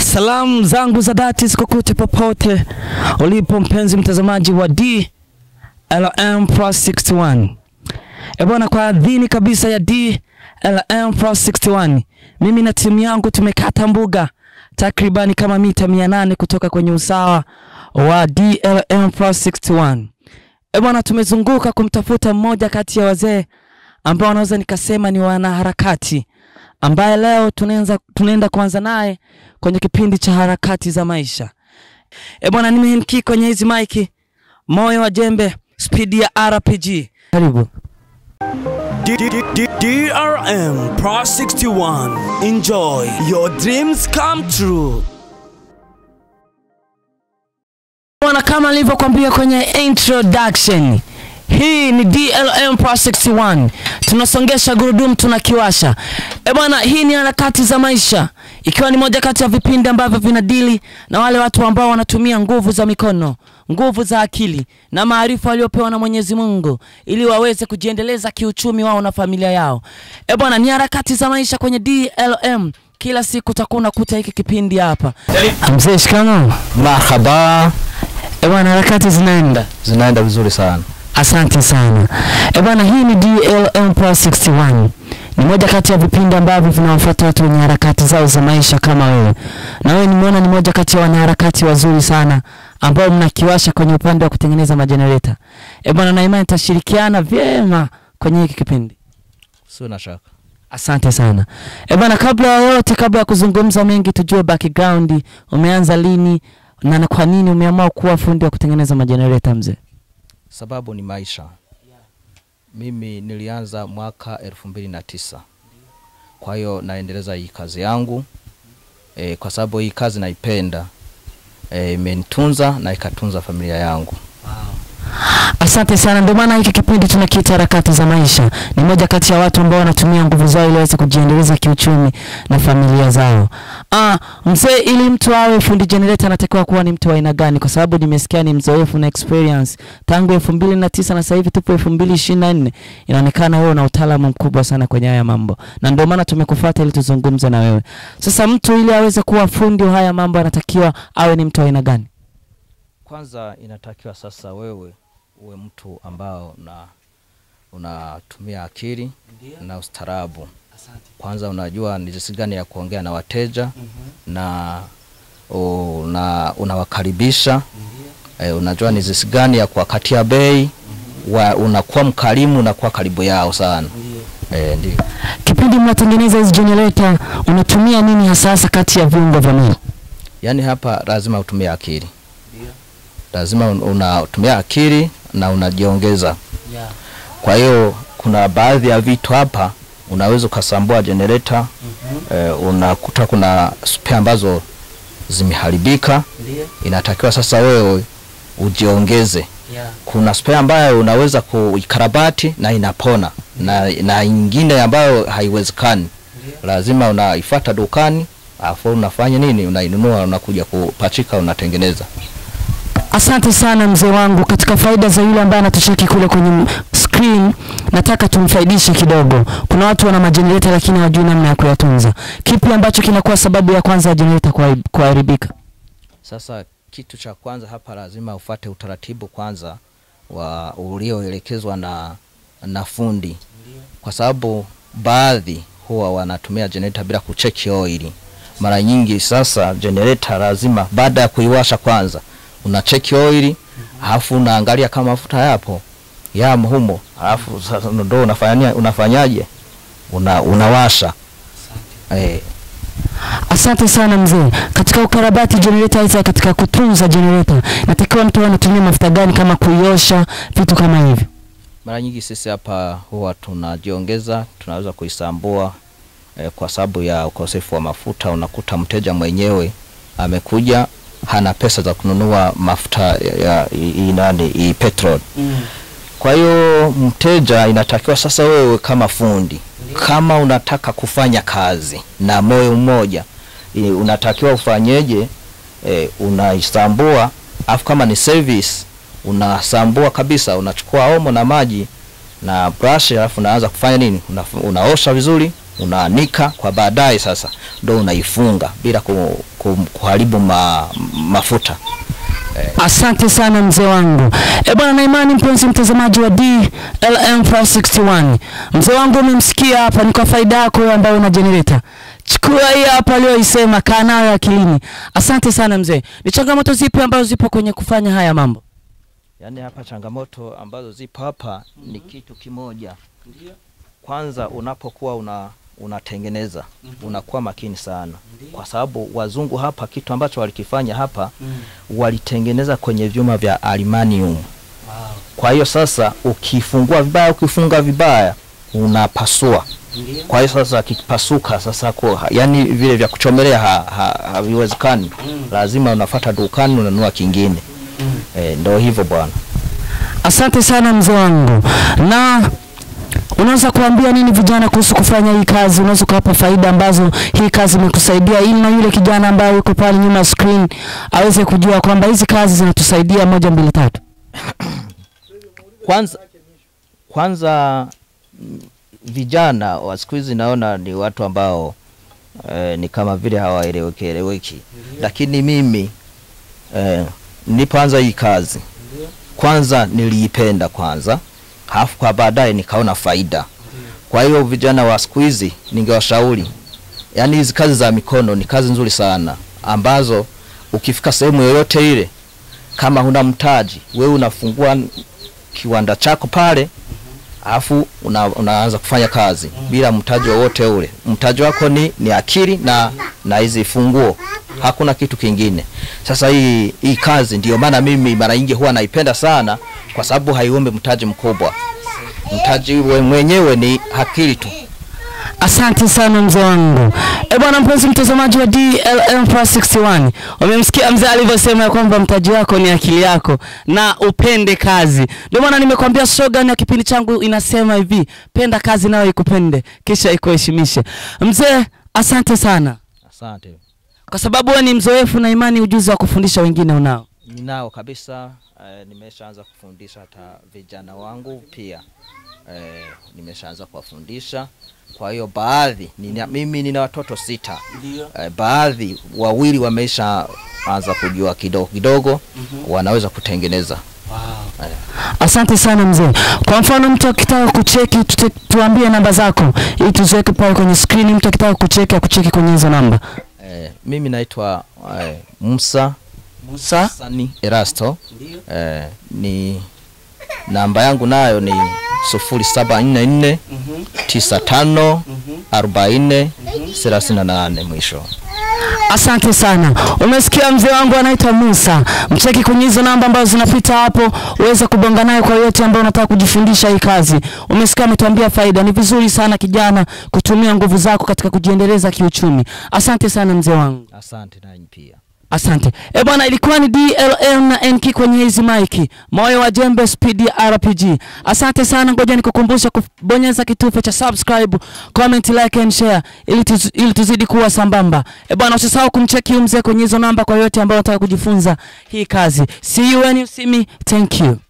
Salamu zangu za dhati zikokote popote ulipo mpenzi mtazamaji wa DLM Plus 61. E bwana, kwa adhini kabisa ya DLM Plus 61, mimi na timu yangu tumekata mbuga takribani kama mita mia nane kutoka kwenye usawa wa DLM Plus 61. E bwana, tumezunguka kumtafuta mmoja kati ya wazee ambao naweza nikasema ni wanaharakati ambaye leo tunaanza tunaenda kuanza naye kwenye kipindi cha harakati za maisha. E bwana, nimeinki kwenye hizi maiki, moyo wa jembe, spidi ya RPG. Karibu. DRM Pro 61. Enjoy. Your dreams come true. Bwana, kama nilivyokuambia kwenye introduction, hii ni DLM Pro 61. Tunasongesha gurudumu, tunakiwasha. E bwana, hii ni harakati za maisha, ikiwa ni moja kati ya vipindi ambavyo vinadili na wale watu ambao wanatumia nguvu za mikono, nguvu za akili na maarifa waliopewa na Mwenyezi Mungu ili waweze kujiendeleza kiuchumi wao na familia yao. E bwana, ni harakati za maisha kwenye DLM. Kila siku utakuwa unakuta hiki kipindi hapa. Mzee, shikamoo. Marhaba, E bwana, harakati zinaenda. zinaenda vizuri sana. Asante sana. E bwana, hii ni DLM Plus 61. Ni moja kati ya vipindi ambavyo vinawafuata watu wenye harakati zao za maisha kama wewe. Na wewe nimeona ni moja kati ya wanaharakati wazuri sana ambao mnakiwasha kwenye upande wa kutengeneza majenereta. E bwana, na imani tutashirikiana vyema kwenye hiki kipindi. Sio na shaka. Asante sana. E bwana, kabla ya yote, kabla ya kuzungumza mengi, tujue background, umeanza lini na na kwa nini umeamua kuwa fundi wa kutengeneza majenereta mzee? Sababu ni maisha. Mimi nilianza mwaka elfu mbili na tisa. Kwa hiyo naendeleza hii kazi yangu e, kwa sababu hii kazi naipenda e, imenitunza na ikatunza familia yangu. Asante sana. Ndio maana hiki kipindi tunakiita harakati za maisha. Ni moja kati ya watu ambao wanatumia nguvu zao ili waweze kujiendeleza kiuchumi na familia zao. Ah, mzee, ili mtu awe fundi generator anatakiwa kuwa ni mtu wa aina gani? Kwa sababu nimesikia ni mzoefu na experience tangu elfu mbili na tisa na sasa hivi tupo elfu mbili ishirini na nne. Inaonekana wewe una utaalamu mkubwa sana kwenye haya mambo, na ndio maana tumekufuata ili tuzungumze na wewe. Sasa mtu ili aweze kuwa fundi wa haya mambo anatakiwa awe ni mtu wa aina gani? Kwanza inatakiwa sasa wewe uwe mtu ambao una unatumia akili na ustaarabu. Kwanza unajua ni jinsi gani ya kuongea na wateja na una, unawakaribisha e, unajua ni jinsi gani ya kuwakatia bei wa, unakuwa mkarimu, unakuwa karibu yao sana e, ndio. Kipindi mnatengeneza hizi generator unatumia nini hasa hasa kati ya viungo vya mwili? Yaani hapa lazima utumie akili, lazima un- unatumia akili na unajiongeza. Kwa hiyo kuna baadhi ya vitu hapa unaweza ukasambua generator eh, unakuta kuna spare ambazo zimeharibika, inatakiwa sasa wewe ujiongeze. Kuna spare ambayo unaweza kuikarabati na inapona na, na ingine ambayo haiwezekani, lazima unaifuata dukani afu unafanya nini, unainunua unakuja kupachika, unatengeneza. Asante sana mzee wangu. Katika faida za yule ambaye anatucheki kule kwenye m- screen, nataka tumfaidishe kidogo. Kuna watu wana majenereta lakini hawajui namna ya kuyatunza. Kipi ambacho kinakuwa sababu ya kwanza ya jenereta kuhari- kuharibika? Sasa kitu cha kwanza hapa lazima ufate utaratibu kwanza wa ulioelekezwa na, na fundi, kwa sababu baadhi huwa wanatumia generator bila kucheki oili. Mara nyingi sasa generator lazima baada ya kuiwasha kwanza unacheki oili, alafu unaangalia kama mafuta yapo yamo humo, alafu sasa ndo unafanya unafanyaje, una, unawasha eh, Asante sana mzee. Katika ukarabati generator hizi, katika kutunza generator, natakiwa mtu awe anatumia mafuta gani kama kuiosha, vitu kama hivyo? Mara nyingi sisi hapa huwa tunajiongeza, tunaweza kuisambua eh, kwa sababu ya ukosefu wa mafuta. Unakuta mteja mwenyewe amekuja hana pesa za kununua mafuta ya, ya i- i- nani i petrol. Kwa hiyo mteja inatakiwa sasa, wewe kama fundi, kama unataka kufanya kazi na moyo mmoja, i- unatakiwa ufanyeje? E, unaisambua afu kama ni service unasambua kabisa, unachukua omo na maji na brush, alafu unaanza kufanya nini? Una, unaosha vizuri, unaanika kwa baadaye, sasa ndo unaifunga bila ku, ku, kuharibu ma, mafuta. Asante sana mzee wangu. E bwana, na imani mpenzi mtazamaji wa DLM Plus 61, mzee wangu umemsikia hapa, ni kwa faida yako wewe ambaye una generator. Chukua hii hapa aliyoisema, kaa nayo akilini. Asante sana mzee. Ni changamoto zipi ambazo zipo kwenye kufanya haya mambo? Yaani hapa changamoto ambazo zipo hapa ni kitu kimoja. Kwanza unapokuwa una unatengeneza unakuwa makini sana, kwa sababu wazungu hapa kitu ambacho walikifanya hapa walitengeneza kwenye vyuma vya aluminium. Kwa hiyo sasa ukifungua vibaya, ukifunga vibaya unapasua. Kwa hiyo sasa kikipasuka sasa kwa, yani vile vya kuchomelea ha, ha, haviwezekani. Lazima unafata dukani unanunua kingine. Eh, ndio hivyo bwana. Asante sana mzee wangu. Na unaweza kuambia nini vijana kuhusu kufanya hii kazi? Unaweza kuwapa faida ambazo hii kazi imetusaidia, ili na yule kijana ambaye yuko pale nyuma ya screen aweze kujua kwamba hizi kazi zinatusaidia moja, mbili, tatu. Kwanza kwanza mm, vijana wa siku hizi naona ni watu ambao eh, ni kama vile hawaeleweki eleweki, lakini mimi eh, nilipoanza hii kazi kwanza niliipenda kwanza, halafu kwa baadaye nikaona faida. Kwa hiyo vijana wa siku hizi ningewashauri, yaani hizi kazi za mikono ni kazi nzuri sana ambazo ukifika sehemu yoyote ile, kama huna mtaji, wewe unafungua kiwanda chako pale alafu una, unaanza kufanya kazi bila mtaji wowote ule. Mtaji wako ni, ni akili na na hizi funguo, hakuna kitu kingine. Sasa hii hii kazi ndio maana mimi mara nyingi huwa naipenda sana, kwa sababu haiombi mtaji mkubwa. Mtaji we mwenyewe ni akili tu. Asante sana mzee wangu. E bwana, mpenzi mtazamaji wa DLM Plus 61, umemsikia mzee alivyosema ya kwamba mtaji wako ni akili yako na upende kazi. Ndio maana nimekwambia slogan ya kipindi changu inasema hivi, penda kazi nayo ikupende kisha ikuheshimishe. Mzee, asante sana Asante. kwa sababu wewe ni mzoefu na imani ujuzi wa kufundisha wengine unao. Ninao kabisa eh, nimeshaanza kufundisha hata vijana wangu pia eh, nimeshaanza kuwafundisha. Kwa hiyo baadhi nina, mimi nina watoto sita eh, baadhi wawili wamesha anza kujua kidogo kidogo, wanaweza kutengeneza Asante sana mzee. Kwa mfano mtu akitaka kucheki tute, tuambie namba zako ili tuziweke pale kwenye screen. Mtu akitaka kucheki akucheki kwenye hizo namba. eh, mimi naitwa eh, Musa Musa Sani Erasto eh, ni namba yangu nayo ni sufuri saba nne nne tisa tano arobaini thelathini na nane mwisho. Asante sana. Umesikia mzee wangu anaitwa Musa. Mcheki kwenye hizo namba ambazo zinapita hapo, uweze kubonga naye kwa yote ambao unataka kujifundisha hii kazi. Umesikia ametuambia faida. Ni vizuri sana kijana kutumia nguvu zako katika kujiendeleza kiuchumi. Asante sana mzee wangu. Asante nanyi pia. Asante. E bwana, ilikuwa ni DLM na NK kwenye hizi maiki. Moyo wa Jembe Speed ya RPG. Asante sana, ngoja nikukumbusha kubonyeza kitufe cha subscribe, comment, like and share ili, tuz, ili tuzidi kuwa sambamba. E bwana, usisahau kumcheki huyu mzee kwenye hizo namba kwa yote ambao unataka kujifunza hii kazi. See you when you see me. Thank you.